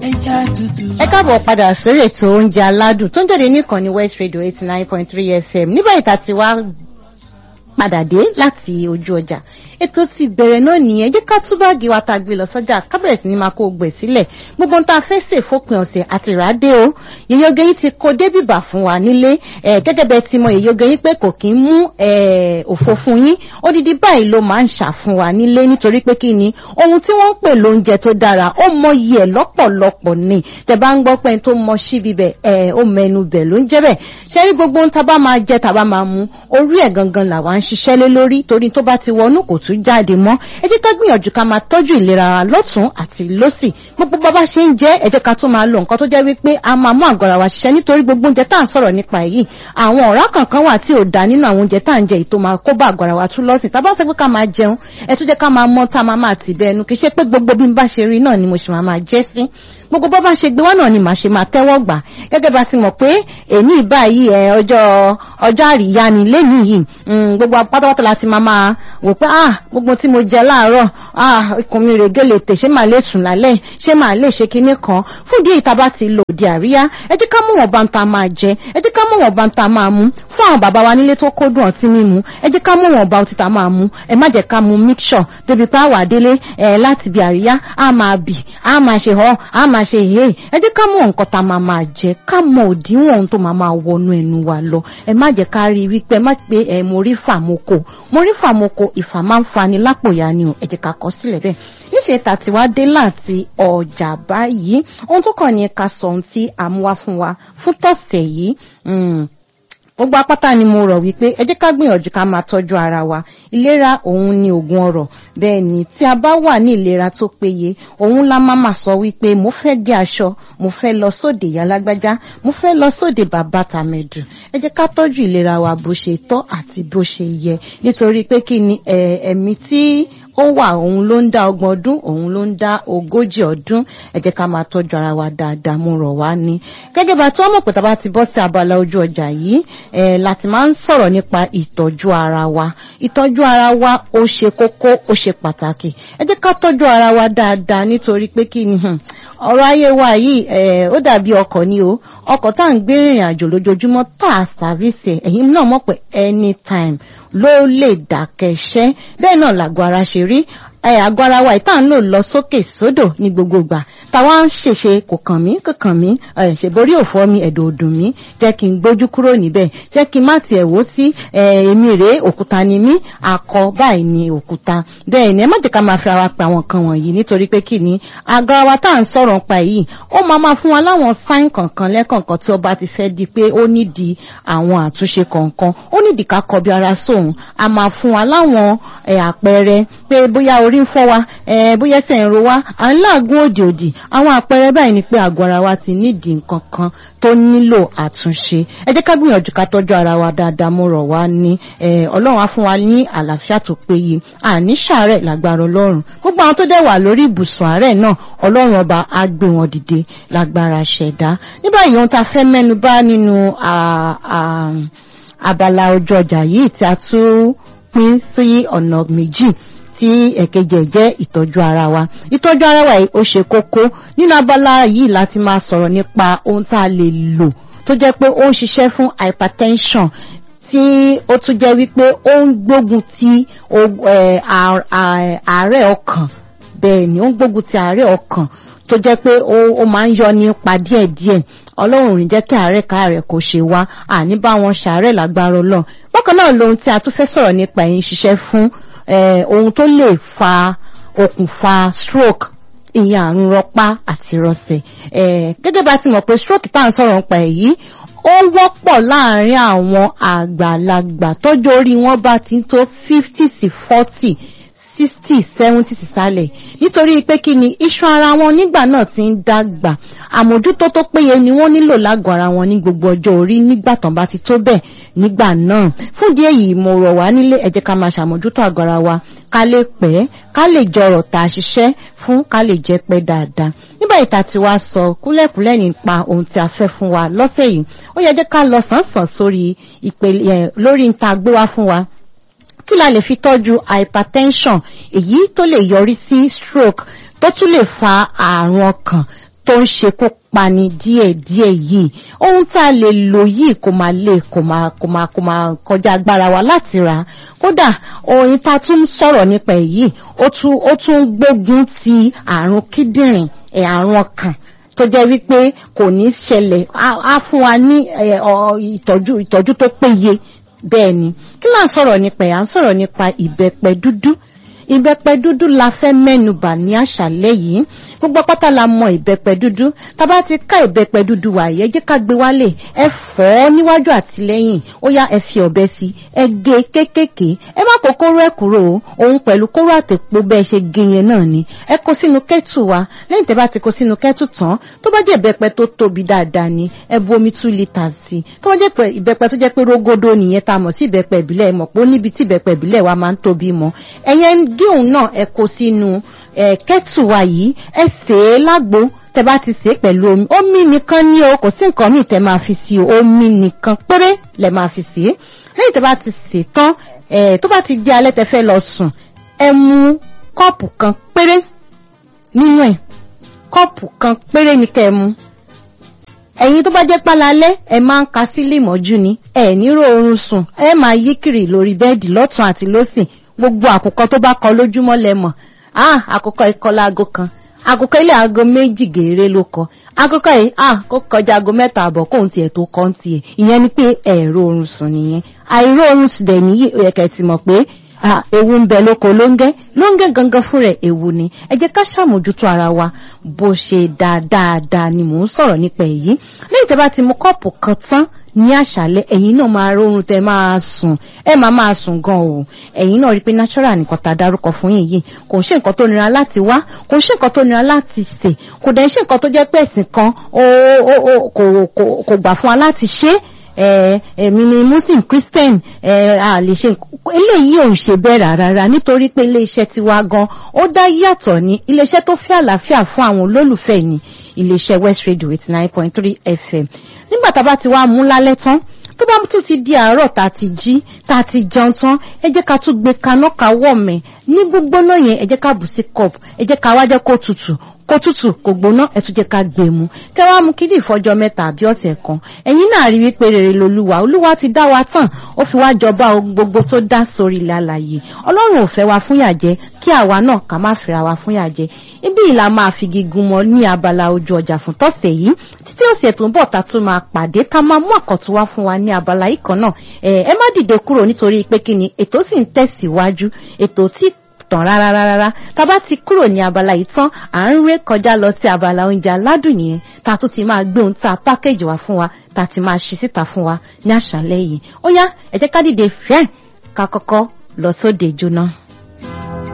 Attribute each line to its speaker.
Speaker 1: ẹja tútù.
Speaker 2: ẹ káàbọ̀ padà sórí ètò oúnjẹ aládùn tó ń jáde níkànnì west radio eighty nine point three fm nígbà ìta tí wá padà dé láti ojú ọjà ètò ti bẹ̀rẹ̀ náà nìyẹn jẹ́ ká tú báàgì wa tá a gbé lọ sọ́jà kábẹ̀rẹ̀ sí ni máa kó gbẹ̀ sílẹ̀ gbogbo nta fẹ́ sè fópin ọ̀sẹ̀ àti ìràdé o yèyé oge yìí ti kó débìbà fún wa nílé gẹ́gẹ́ bẹ́ẹ̀ ti mọ yèyé oge yìí pé kò kí ń mú òfò fún yín odidi báyìí ló máa ń ṣà fún wa nílé nítorí pé kí ni ohun tí wọ́n ń pè lóúnjẹ tó dára ó mọ iye ẹ̀ lọ́pọ̀lọpọ̀ ni tẹ bá ń gbọ́ pé tó mọ síbi bẹ̀ ẹ̀ ó mẹnu bẹ̀ ló ń jẹ́ bẹ̀ ṣe rí gbogbo ohun tá a bá máa jẹ tá a bá máa mu orí ẹ̀ gangan làwa ń ṣiṣẹ́ lé lórí torí tó bá ti wọnú kò tún jáde mọ́ ẹ jẹ́ ká gbìyànjú ká máa tọ́jú ìlera wa lọ́tún àti lọ́sì gbogbo bá bá ṣe ń jẹ́ ẹ jẹ́ ká tún máa lo nǹkan tó jẹ́ wípé a máa mú àgọ́ ara wa ṣiṣẹ́ nítorí gbogbo oúnjẹ tá à ń sọ̀rọ̀ nípa èyí àwọn ọ̀rá kankan wà tí ò dá nínú àwọn oúnjẹ tá à ń jẹ èyí tó máa kó bá àgọ́ ara wa tún lọ́sìn tá a bá sọ pé ká máa jẹun ẹ tún jẹ́ ká máa mọ́ tá a máa máa tì bẹ́ẹ̀ nu kì í ṣe pé gbogbo bí n bá ṣe rí náà ni mo ṣe máa máa jẹ́ sí gbogbo bá bá ṣe gbé wá náà ni màá ṣe máa tẹ́wọ́ gbà gẹ́gẹ́ bá ti mọ̀ pé èmi ìbáyìí ẹ ọjọ́ ọjọ́ àríyá ni lẹ́nu yìí gbogbo pátápátá la ti máa máa wò pé ah gbogbo tí mo jẹ láàárọ̀ ah ikùn mi rè gèlè tè ṣé màá lè sùn lálẹ́ ṣé màá lè ṣe kinní kan fún ìdí ìta bá ti lò di àríyá ẹ jẹ́ ká mú wọn bá ń ta máa jẹ ẹ jẹ́ ká mú wọn bá ń ta máa mú fún àwọn bàbá wa nílé tó kó dùn ọtí mímu ẹ jẹ́ ká mú wọn bá ọtí ta máa mú ẹ má jẹ́ ká mú mixture débi pé àwà délé ẹ láti bí àríyá á máa bì á máa ṣe họ á máa ṣe yé ẹ jẹ́ ká mú nǹkan tá máa máa jẹ ká mọ òdiwọ̀n ohun tó máa máa wọnú ẹnu wa lọ ẹ má jẹ́ ká rí wípé ẹ má pé ẹ mo rí fàmoko mo rí fàmoko ìfà máa ń fani lápòyà ni o ẹ jẹ́ ká kọ sílẹ̀ bẹ́ẹ̀ níṣẹ́ tàti wá dé láti ọjà báyìí ohun tó kàn ní ká sọ ohun tí a mú wá fún wa fún tọ̀sẹ̀ yìí gbogbo apáta ni mo rọ̀ wípé ẹ jẹ́ ká gbìyànjú ká máa tọ́jú ara wa ìlera òun ni ògùn ọrọ̀ bẹ́ẹ̀ ni tí a bá wà ní ìlera tó péye òun la máa máa sọ wípé mo fẹ́ gé aṣọ mo fẹ́ lọ sóde ìyá lágbájá mo fẹ́ lọ sóde bàbá tàmẹ̀dù ẹ jẹ́ ká tọ́jú ìlera wa bó ṣe tọ́ àti bó ṣe yẹ nítorí pé kí ni ẹ̀mí tí ó wà òun ló ń dá ọgbọ̀n ọdún òun ló ń dá ogójì ọdún ẹ jẹ́ ká máa tọ́jú ara wa dáadáa mo rọ̀ wá ní. gẹ́gẹ́ bá tí wọ́n mọ̀ pé tá a bá ti bọ́ sí abala ojú ọjà yìí ẹ̀ láti máa ń sọ̀rọ̀ nípa ìtọ́jú ara wa ìtọ́jú ara wa ó ṣe kókó ó ṣe pàtàkì ẹ jẹ́ ká tọ́jú ara wa dáadáa nítorí pé kí ni ọ̀rọ̀ ayé wa yìí ẹ̀ ó dàbí ọkọ̀ ni o ọkọ̀ tá à ń gbé ìrìn àjò lójoojúmọ́ tá a sàfíìsì ẹ̀ ẹ̀yin náà mọ̀ pé anytime ló lè dákẹ́ṣẹ́ bẹ́ẹ̀ náà làgọ́ ara ṣe rí àgọ́ ara wa ìta ń lò lọ sókè sódò ní gbogbo ìgbà táwa ń ṣèṣe kò kàn mí kò kàn mí ṣèborí òfò mi ẹ̀dọ̀ òdùn mi jẹ́ kí n gbójú kúrò níbẹ̀ jẹ́ kí n má tiẹ̀ wò sí èmi rèé òkúta ni mí akọ báyìí ni òkúta bẹ́ẹ̀ ni ẹ má jẹ́ ká máa fi ara pa àwọn kan wọ̀nyí nítorí pé kí ni àgọ́ ara wa tá à ń sọ̀rọ̀ pa yìí ó máa máa fún wa láwọn sáìn kọ̀ọ̀kan lẹ́kọ̀ọ̀kan tí ó bá ti fẹ́ di pé ó nídìí àwọn àtúnṣe kọ̀ọ̀kan ó nídìí ká kọbi ara sóhun a máa fún wa láwọn àpẹẹrẹ pé bóyá orí ń fọ́ wa bóyá ẹsẹ̀ ń ro wa à ń láàgùn òdì òdì àwọn àpẹẹrẹ báyìí ni pé àgọ́ ara wa ti nídìí nǹkan kan tó nílò àtúnṣe ẹ jẹ́ ká gbìyànjú ká tọ́jú ara wa dáadáa mo rọ̀ wá ní ọlọ́run á fún wa ní àlàáfíà tó péye àní ṣàárẹ̀ lágbára ọlọ́run gbogbo àwọn tó dẹ̀ wà lórí ibùsùn àárẹ̀ náà ọlọ́run ọba á gbé wọn dìde lágbára ṣẹ̀dá ní báyìí ohun tá a fẹ́ mẹ́nu bà nínú abala ojú ọjà yìí tí a tún pín sí ọ̀nà méjì tí ẹ̀kejì jẹ́ ìtọ́jú ara wa ìtọ́jú ara wa yìí ó ṣe kókó nínú abala yìí láti máa sọ̀rọ̀ nípa ohun tá a lè lò tó jẹ́ pé ó ń ṣiṣẹ́ fún hypertension tí ó tún jẹ́ wípé ó ń gbógun ti àárẹ̀ ọkàn bẹ́ẹ̀ ni ó ń gbógun ti àárẹ̀ ọkàn tó jẹ́ pé ó máa ń yọ nípa díẹ̀díẹ̀ ọlọ́run ò ní jẹ́ kí àárẹ̀ káàrẹ̀ kò ṣe wá àní bá wọn ṣàárẹ̀ lágbára ọlọ́run bákan náà lohun tí a tún fẹ́ sọ̀rọ̀ nípa ẹ̀yìn ṣiṣẹ́ fún ohun tó lè fa okùnfà stroke ìyẹn àrùn rọpá àti rọsẹ̀ gẹ́gẹ́ bá ti mọ̀ pé stroke tá à ń sọ̀rọ̀ nípa èyí ó wọ́pọ̀ láàárín àwọn àgbàlagbà tọ́jú orí wọn bá ti tó fifty sí forty sixty seventy sísàlẹ̀ nítorí pé kí ni iṣan ara wọn nígbà náà ti ń dàgbà àmójútó tó péye ni wọ́n nílò lágọ̀ ara wọn ní gbogbo ọjọ́ orí nígbà tán bá ti tó bẹ́ẹ̀ nígbà náà fún díẹ̀ yìí mo rọ̀ wá nílé ẹ jẹ́ ká máa ṣàmójútó àgọ́ ara wa ká lè pẹ́ ká lè jọrọ̀ tá a ṣiṣẹ́ fún ká lè jẹ́ pẹ́ dáadáa nígbà ìta tí wàá sọ kúlẹ̀kúlẹ̀ nípa ohun tí a fẹ́ fún wa lọ́sẹ̀ yìí ó yẹ jẹ́ ká lọ sàn-sàn sórí ìpele lórí níta gbé wá fún wa kí la lè fi tọ́jú hypertension èyí tó lè yọrí sí stroke tó tún lè fa àrùn ọkàn tó ń ṣekú pani díẹ̀díẹ̀ yìí ohun tá a lè lò yìí kò máa lè kò máa kò máa kò máa kọjá agbára wa láti rà kódà oyin tá a tún sọ̀rọ̀ nípa èyí ó tún ó tún gbógun ti àrùn kíndìnrín ẹ̀ àrùn ọkàn tó jẹ́ wípé kò ní ṣẹlẹ̀ á fún wa ní ìtọ́jú ìtọ́jú tó péye bẹ́ẹ̀ ni kí là ń sọ̀rọ̀ nípa ẹ̀ à ń sọ̀rọ̀ nípa ìbẹ́pẹ dúdú ìbẹ́pẹ dúdú la fẹ́ mẹ́nubà ní àṣálẹ́ yìí gbogbo pátá la mọ ìbẹ́pẹ dúdú tábà ti ká ìbẹ́pẹ dúdú wà yẹ jẹ́ ká gbé wálé ẹ fọ́ níwájú àti lẹ́yìn ó yá ẹ fi ọ̀bẹ sí ẹ gé kéékèèké ẹ má kó kóró ẹ kúrò o òun pẹ̀lú kóró àtẹ̀pọ̀ bẹ́ẹ̀ ṣe gé yẹn náà ni ẹ kó sínú kẹ́tù wa lẹ́yìn tẹ́ bá ti kó sínú kẹ́tù tán tó bá jẹ́ ìbẹ́pẹ tó tóbi dáadáa ni ẹ bu omi two litres sí tó bá jẹ́ ìbẹ́pẹ tó jẹ́ pé rógódó nìyẹn tá a mọ̀ sí ìbẹ́pẹ ìbílẹ̀ mọ̀ pé ó níbi tí ìbẹ́pẹ ìbílẹ̀ wa máa ń tóbi mọ́ ẹ̀yẹn gé òun náà ẹ kó sínú kẹ́tù wa yìí ẹ sè é lágbo tẹ bá ti sè é pẹ̀lú omi omi nìkan ní o kò sí nǹkan míì tẹ máa fi sí o omi nìkan péré lẹ máa fi sè é lẹ́yìn tẹ bá ti sè tán tó bá ti di alẹ́ tẹ fẹ́ lọ sùn ẹ mu kọ́ọ̀pù kan péré nínú ẹ̀ kọ́ọ̀pù kan péré ni kẹ́ ẹ mu ẹ̀yin tó bá jẹ́ pálalẹ́ ẹ máa ń ka sílé ìmọ́jú ni ẹ ní rọrùn sùn ẹ máa yí kiri lórí bẹ́ẹ̀dì lọ́tún àti lósìn gbogbo àkùkọ tó bá kọ lójúmọ́ lẹ́mọ̀ ah àkùkọ ikọ́ láago kan àkùkọ ilé aago méjì gèrè ló kọ àkùkọ yìí ah kó kọjá aago mẹ́ta àbọ̀ kóun tiẹ̀ tó kọ́ ń tiẹ̀ ìyẹn ni pé ẹ̀rọ oorun sùn nìyẹn àìró oorun sùn dẹ̀ níyì ẹ̀kẹ́ ti mọ̀ pé ah ewu ń bẹ lóko lóńgẹ́ lóńgẹ́ gangan fún rẹ̀ ewu ni ẹ jẹ́ ká ṣàmójútó ara wa bó ṣe dáadáa ni mò ń sọ̀rọ̀ nípa èyí lẹ́yìn tẹ́ bá ti mu kọ́ọ̀pù kan tán ní àṣálẹ́ ẹ̀yin náà máa rọrùn tẹ́ máa sùn ẹ máa máa sùn gan o ẹ̀yin náà rí pé natural nìkan tá a dárúkọ fún yín yìí kò ń ṣe nǹkan tó nira láti wá kò ń ṣe nǹkan tó nira láti sè kò dẹ̀ ń ṣe nǹkan tó jẹ́ pé ẹ̀sìn kan kò gbà fún wa láti ṣe èmi ni muslim christian a lè ṣe eléyìí ò ń ṣe bẹ́ẹ̀ rárá nítorí pé iléeṣẹ́ tiwa gan ó dá yàtọ̀ ní iléeṣẹ́ tó fẹ́ àlàáfíà fún àwọn olólùfẹ́ ni iléeṣẹ́ west radio eighty nine point three fm nígbà tá a bá ti wá mú lálẹ́ tán tó bá tún ti di àárọ̀ tá a ti jí tá a ti jẹun tán ẹ jẹ́ ká tún gbé kaná ká wọ̀mẹ̀ ní gbígbóná yẹn ẹ jẹ́ ká bù sí cup ẹ jẹ́ ká wá jẹ́ kó tutù kó tutù kó gbóná ẹ tún jẹ́ ká gbé mu kẹ wá mú kí ní ìfọjọ́ mẹ́ta àbí ọ̀sẹ̀ kan ẹ̀yin náà rí wípé rere lolúwa olúwa ti dá wa tán ó fi wá jọba ohun gbogbo tó dá sórí ilẹ̀ alàyè ọlọ́run ò fẹ́ wa fúnyà jẹ kí àwa náà ká má fẹ́ra wa fúnyà jẹ ibi ìlà máa fi gígùn mọ́ ní abala ojú ọjà fún tọ́sẹ̀ yìí títí ọ̀sẹ̀ tó ń bọ̀ ta tún máa pàdé ká máa mú àkọ́tún wá fún wa ní abala yìí kan náà ẹ má dìde kúrò nítorí pé kí ni ètò sì ń tẹ̀síwájú ètò tí tàn rárá rárá tá a bá ti kúrò ní abala yìí tán à ń ré kọjá lọ sí abala oúnjẹ aládùn yẹn tá a tún ti máa gbé ohun tá a pákéjì wá fún wa tá a ti máa ṣí síta fún wa ní àṣálẹ́ yìí ó yá ẹ jẹ́ ká dìde fẹ́ẹ̀ ká kọ́kọ́ lọ sóde jóná.